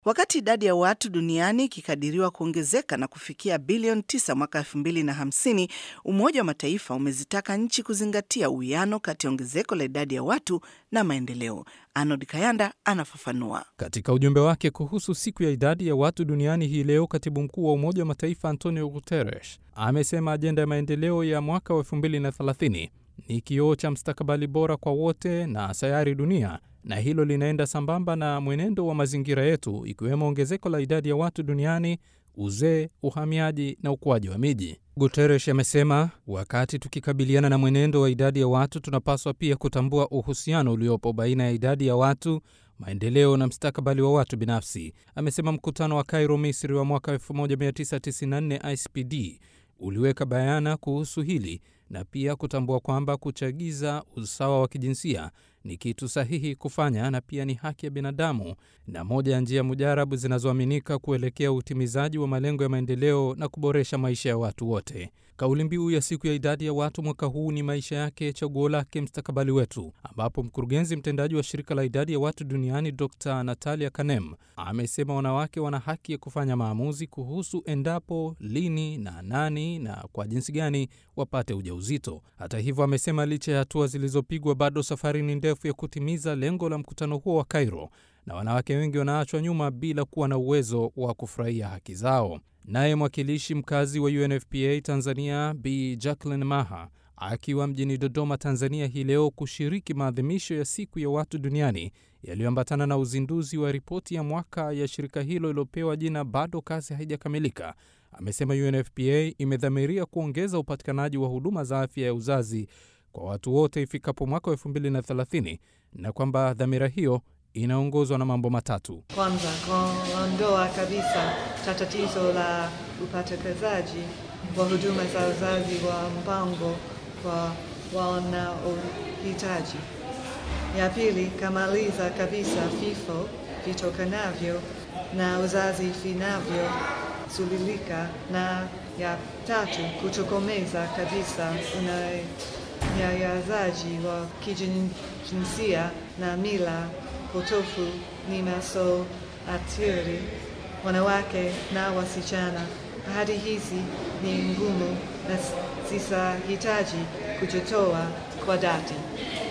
Wakati idadi ya watu duniani ikikadiriwa kuongezeka na kufikia bilioni 9 mwaka 2050, Umoja wa Mataifa umezitaka nchi kuzingatia uwiano kati ya ongezeko la idadi ya watu na maendeleo. Arnold Kayanda anafafanua. Katika ujumbe wake kuhusu siku ya idadi ya watu duniani hii leo, katibu mkuu wa Umoja wa Mataifa Antonio Guterres amesema ajenda ya maendeleo ya mwaka wa 2030 ni kioo cha mstakabali bora kwa wote na sayari dunia, na hilo linaenda sambamba na mwenendo wa mazingira yetu, ikiwemo ongezeko la idadi ya watu duniani, uzee, uhamiaji na ukuaji wa miji. Guterres amesema wakati tukikabiliana na mwenendo wa idadi ya watu, tunapaswa pia kutambua uhusiano uliopo baina ya idadi ya watu maendeleo na mstakabali wa watu binafsi. Amesema mkutano wa Cairo, Misri wa mwaka 1994 ICPD uliweka bayana kuhusu hili na pia kutambua kwamba kuchagiza usawa wa kijinsia ni kitu sahihi kufanya na pia ni haki ya binadamu na moja ya njia mujarabu zinazoaminika kuelekea utimizaji wa malengo ya maendeleo na kuboresha maisha ya watu wote. Kauli mbiu ya siku ya idadi ya watu mwaka huu ni maisha yake, chaguo lake, mstakabali wetu, ambapo mkurugenzi mtendaji wa shirika la idadi ya watu duniani Dr Natalia Kanem amesema wanawake wana haki ya kufanya maamuzi kuhusu endapo, lini na nani na kwa jinsi gani wapate ujauzito. Hata hivyo, amesema licha ya hatua zilizopigwa, bado safari ni ndefu ya kutimiza lengo la mkutano huo wa Cairo, na wanawake wengi wanaachwa nyuma bila kuwa na uwezo wa kufurahia haki zao. Naye mwakilishi mkazi wa UNFPA Tanzania Bi Jacqueline Maha akiwa mjini Dodoma, Tanzania hii leo kushiriki maadhimisho ya siku ya watu duniani yaliyoambatana na uzinduzi wa ripoti ya mwaka ya shirika hilo iliyopewa jina bado kazi haijakamilika, amesema UNFPA imedhamiria kuongeza upatikanaji wa huduma za afya ya uzazi kwa watu wote ifikapo mwaka wa 2030 na kwamba dhamira hiyo inaongozwa na mambo matatu. Kwanza, kuondoa kabisa tatizo la upatikanaji wa huduma za uzazi wa mpango kwa wanaohitaji. Ya pili, kamaliza kabisa vifo vitokanavyo na uzazi vinavyozuilika, na ya tatu, kutokomeza kabisa unyanyasaji wa kijinsia na mila potofu zinazoathiri wanawake na wasichana. Ahadi hizi ni ngumu na zitahitaji kujitoa kwa dhati.